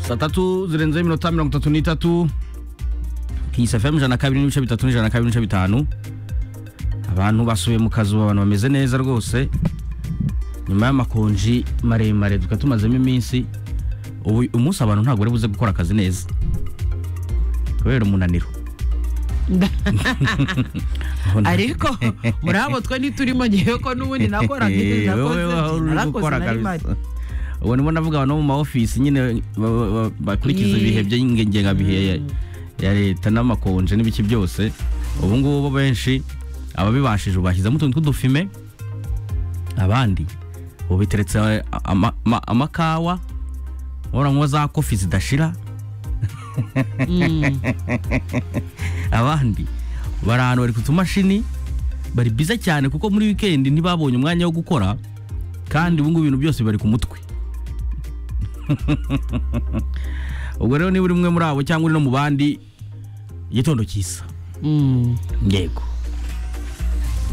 saa tatu zirenzeho iminota mirongo itatu n'itatu kinyisa fm ijana na kabiri n'ibice bitatu n'ijana na kabiri n'ibice bitanu abantu basubiye mu kazu abantu bameze neza rwose nyuma y'amakonji maremare tukaba tumazemo iminsi ubu umunsi abantu ntabwo bari buze gukora akazi neza kubera umunaniro ariko muri abo twe ntiturimo ngewe ko n'ubundi nakora nk'ibi nakoze narakoze na rimari ubu nibo navuga abantu bo mu ma office nyine ba- ba- ba- bakurikiza Ye. ibihe by'ingengabihe ya- ya leta n'amakonje n'ibiki byose ubu ngubu bo benshi ababibashije bashyizemo utuntu tw'udufime abandi ubu biteretse ama- ama- amakawa ubona nk'uwo za kofi zidashira abandi bari ahantu bari ku tumashini bari biza cyane kuko muri wikendi ntibabonye umwanya wo gukora kandi ubu ngubu ibintu byose bari ku mutwe ubwo rero niba uri umwe muri abo cyangwa uri no mu bandi igitondo cyiza Mm. yego